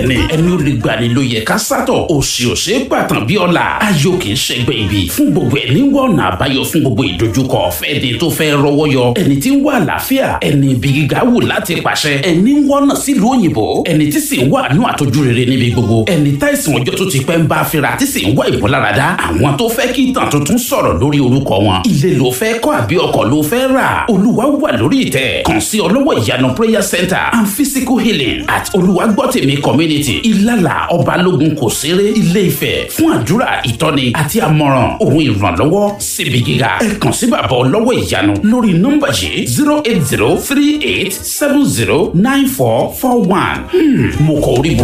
ni ẹni ó lè gbani ló yẹ ká sátọ̀ òsì òsè pàtàn bí ọ̀la ayọ̀ kì í ṣẹgbẹ́ ibi fún gbogbo ẹni wọ́n ọ̀nà àbáyọ fún gbogbo ìdojúkọ fẹ́ni tó fẹ́ rọwọ́ yọ ẹni tí ń wá àlàáfíà ẹni ibi gíga wù láti pàṣẹ ẹni ń wọ́nà sílùú òyìnbó ẹni tí sì ń wá àánú àtọ́jú rere níbi gbogbo ẹni táìsàn ọjọ́ tó ti pẹ́ ń bá fira tí sì ń wá ìmúláradá àwọn tó fẹ́ kí ìtàn tuntun sọ̀rọ̀ lórí orúkọ wọn ilé ló fẹ́ kọ́ àbí ọkọ̀ ló fẹ́ rà olúwa wà lórí ìtẹ́ kàn sí ọlọ́wọ́ ìyanu prayer center and physical healing at olùwàgbọ́tẹ̀mí community ìlàlà ọbalógun kò séré ilé ifẹ̀ fún àdúrà ìtọ́ni àti àmọ̀ràn òun ìrànlọ́wọ́ síbi gíga ẹ kàn sí bàbá ọlọ́wọ́ ìyanu lórí nọ́mbà yìí zero eight zero three eight seven zero nine four four one mo kọ orí